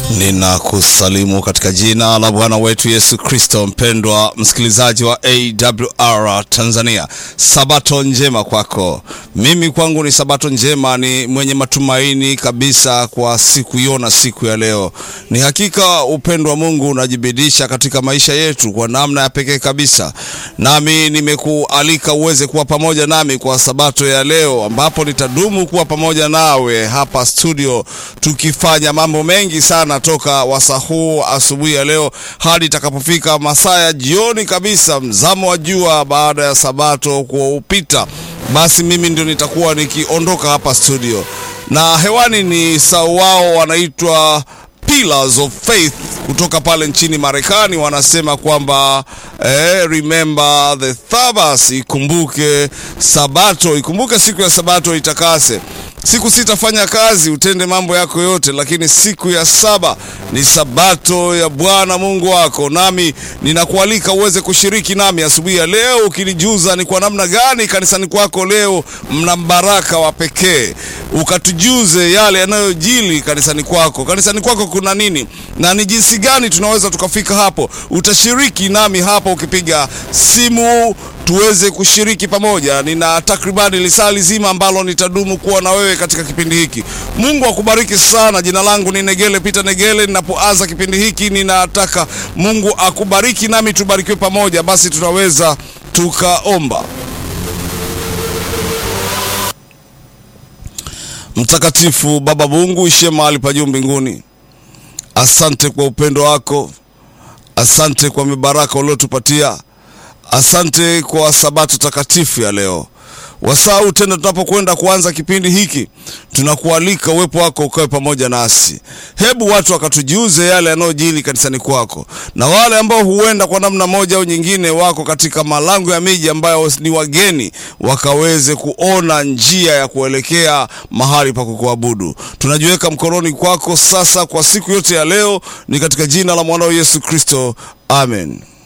Ninakusalimu katika jina la Bwana wetu Yesu Kristo. Mpendwa msikilizaji wa AWR Tanzania, sabato njema kwako. Mimi kwangu ni sabato njema, ni mwenye matumaini kabisa kwa siku hiyo na siku ya leo. Ni hakika upendo wa Mungu unajibidisha katika maisha yetu kwa namna ya pekee kabisa, nami nimekualika uweze kuwa pamoja nami kwa sabato ya leo, ambapo nitadumu kuwa pamoja nawe hapa studio tukifanya mambo mengi sana toka wasaa huu asubuhi ya leo hadi itakapofika masaa ya jioni kabisa, mzamo wa jua baada ya sabato kuupita, basi mimi ndio nitakuwa nikiondoka hapa studio, na hewani ni sauwao wanaitwa Pillars of Faith kutoka pale nchini Marekani. Wanasema kwamba eh, remember the Sabbath, ikumbuke sabato, ikumbuke siku ya sabato itakase siku sitafanya kazi, utende mambo yako yote, lakini siku ya saba ni sabato ya Bwana Mungu wako. Nami ninakualika uweze kushiriki nami asubuhi ya leo, ukinijuza ni kwa namna gani kanisani kwako leo mna mbaraka wa pekee, ukatujuze yale yanayojili kanisani kwako. Kanisani kwako kuna nini na ni jinsi gani tunaweza tukafika hapo? Utashiriki nami hapo ukipiga simu tuweze kushiriki pamoja. Nina takribani lisaa lizima ambalo nitadumu kuwa na wewe katika kipindi hiki. Mungu akubariki sana. Jina langu ni Negele Peter Negele. Ninapoanza kipindi hiki, ninataka Mungu akubariki nami tubarikiwe pamoja. Basi tunaweza tukaomba. Mtakatifu Baba Mungu ishie mahali pa juu mbinguni, asante kwa upendo wako, asante kwa mibaraka uliotupatia Asante kwa sabato takatifu ya leo. Wasau tena, tunapokwenda kuanza kipindi hiki, tunakualika uwepo wako ukawe pamoja nasi. Hebu watu wakatujuze yale yanayojili kanisani kwako, na wale ambao huenda kwa namna moja au nyingine wako katika malango ya miji ambayo ni wageni, wakaweze kuona njia ya kuelekea mahali pa kukuabudu. Tunajiweka mkononi kwako sasa kwa siku yote ya leo, ni katika jina la mwanao Yesu Kristo, amen.